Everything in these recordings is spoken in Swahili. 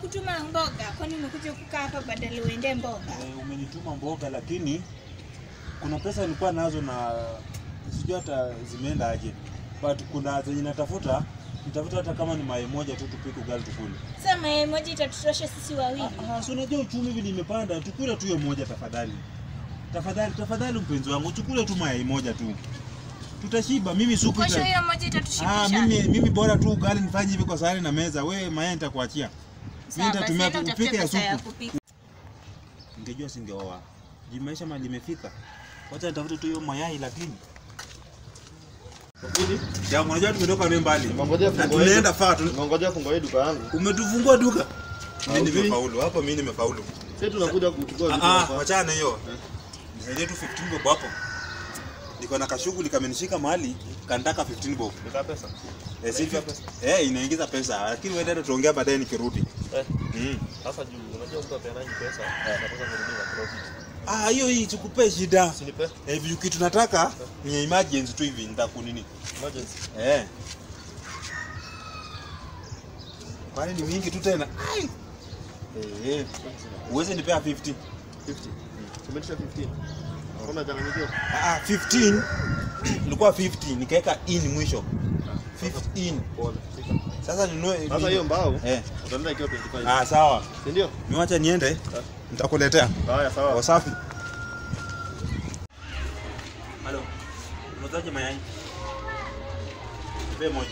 nimekutuma mboga, kwani umekuja kukaa hapa badala uende mboga? Eh, umenituma mboga lakini kuna pesa nilikuwa nazo na sijui hata zimeenda aje, but kuna zenye natafuta nitafuta hata kama ni mayai moja tu tupike ugali tukule. Sasa mayai moja itatutosha sisi wawili. Ah, ah, si unajua uchumi hivi nimepanda, tukule tu hiyo moja tafadhali. Tafadhali, tafadhali mpenzi wangu, tukule tu mayai moja tu. Tutashiba, mimi supu Kwa hiyo ita... hiyo moja Ah, itatushibisha. mimi mimi bora tu ugali nifanye hivi kwa sahani na meza. Wewe mayai nitakuachia. Mimi Sawa, basi nitatumia enda tu utafute upike ya pesa ya supu. kupika. Ningejua singeoa. Juu maisha mali imefika. Wacha nitafute tu hiyo mayai lakini. Ya unajua tumetoka ni mbali. Ngongojea Na fungo tunaenda yetu. faa tu. Ngongojea fungo yetu duka yangu. Umetufungua duka. Mimi Haujui? nimefaulu. Hapo mimi nimefaulu. Sisi tunakuja kuchukua vitu Ah, hapa. wachana na hiyo. Nisaidie tu 15 bob hapo. Niko na kashughuli kamenishika mahali kanataka 15 bob. Nika pesa. Eh, si Inaingiza pesa. Eh, inaingiza pesa. Lakini wewe ndio tuongea baadaye nikirudi. Eh, Mm. sasa juu unajua mtu apeanaje pesa, anataka kurudi na profit. Ah, hiyo hii tukupe shida. Usinipe Eh, hivi kitu nataka ni emergency tu hivi nitakunini. emergency. Eh. Kwani ni mingi tu tena? Ai. Eh, eh. Uweze nipea 50. 50. Tumesha 15. Kuna changanyikiwa. Ah, ah, 15. Ilikuwa 50 nikaweka in mwisho. 15. Pole. Fika. Sasa ninunue Sasa hiyo mbao Eh. utaenda ikiwa 25. Ah, sawa. Si ndio? Niwacha niende. Nitakuletea. Haya sawa. Wasafi. Halo. Unauzaje mayai? Nipe moja.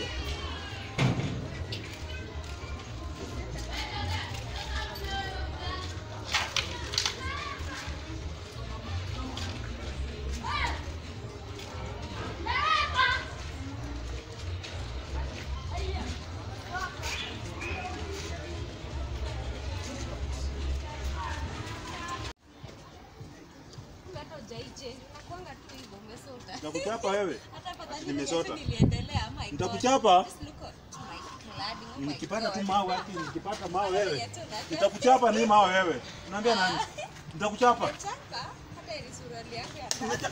hata ujaiche nakuanga tu hivyo umesota Nitakuchapa wewe. hata afadhali Nimesota. niliacha niliendelea my God. Nitakuchapa. Just look at my cladding, oh my Nikipata tu God. mawe haki, nikipata mawe wewe. Ya tu na- Nitakuchapa ni mawe wewe. Unaambia nani? Nitakuchapa. Chapa, hata ile suruali yako ya Unacha-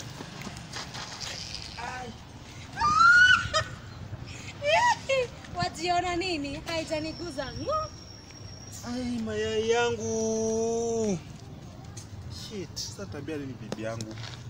wajiona nini haijaniguza ngo Ai, mayai yangu. Shit, sasa tabia ni bibi yangu.